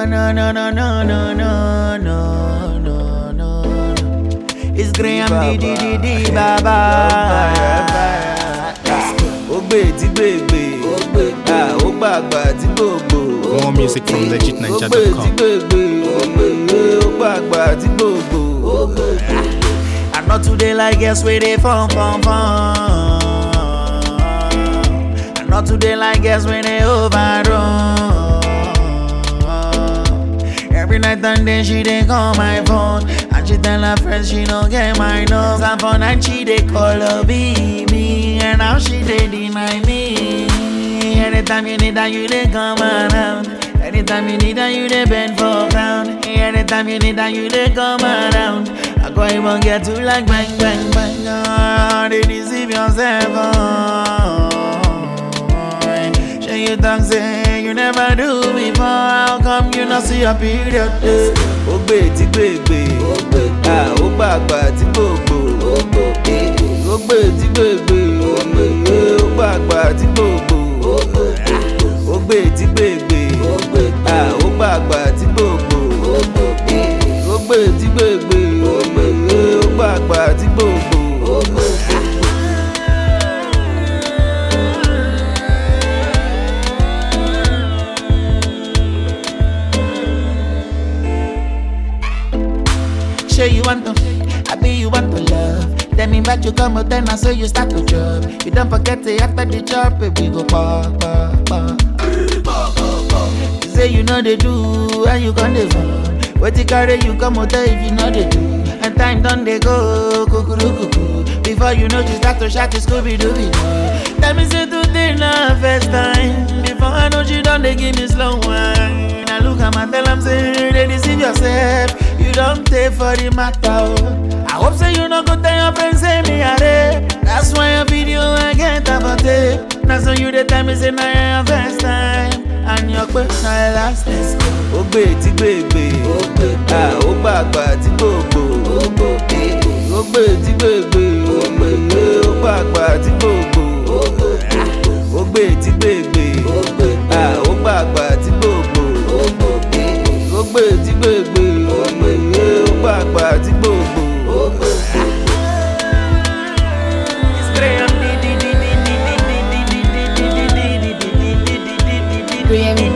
no, no, no, no, no, no, no, no, no. It's Graham D D D D Baba. ó gbé tí gbègbè Ah, ó gbàgbà tí gbògbò. More music from ó gbé tí legitninja.com. gbègbè ó gbàgbà tí gbògbò. I know today like guess where they fun fun fun. I know today like guess when they overrun. Every night and day she dey call my phone and she tell her friends she don't get my nose. And for night she dey call her baby and now she dey deny me. Anytime you need her you dey come around. Anytime you need her you dey bend for ground. Anytime you need her you dey come around. I go even get to like bang bang bang. Oh, they deceive yourself. Oh. Say you talk say you never do before. How come you not see a period? eh? ó gbé tí gbègbè Ah, ó gbàgbà tí gbògbò. ó gbé tí gbègbè ó gbàgbà tí gbògbò. ó gbé tí gbègbè Ah, ó gbàgbà tí gbògbò. ó gbé tí gbègbè ó gbàgbà tí gbògbò. Say you want to, I be you want to love. Tell me back you come out then I say you start to job. You don't forget it after the job, baby go pa pa pa. You say you know they do, and you can the phone. What you carry you come out if you know they do. And time done they go, kukuru kuku. Before you know you start to shout, Scooby Dooby Doo. Tell me say today na first time. Before I know you done they give me slow wine. I look at my tell them say they deceive yourself. You don't take for the matter. Oh. I hope say you no go tell your friends say me a rape. That's why your video I get about tape. Now so you the tell me say na your first time. And your question na your last time. ó gbé tí gbègbè Ah, ó gbàgbà tí gbògbò. ó gbé tí gbègbè ó gbàgbà tí gbògbò. ó gbé tí gbègbè Ah, ó gbàgbà tí gbògbò. ó gbé tí gbègbè ó gbàgbà tí gbògbò. It's Graham D D D D D D D D D D D D D D D D D D D. Graham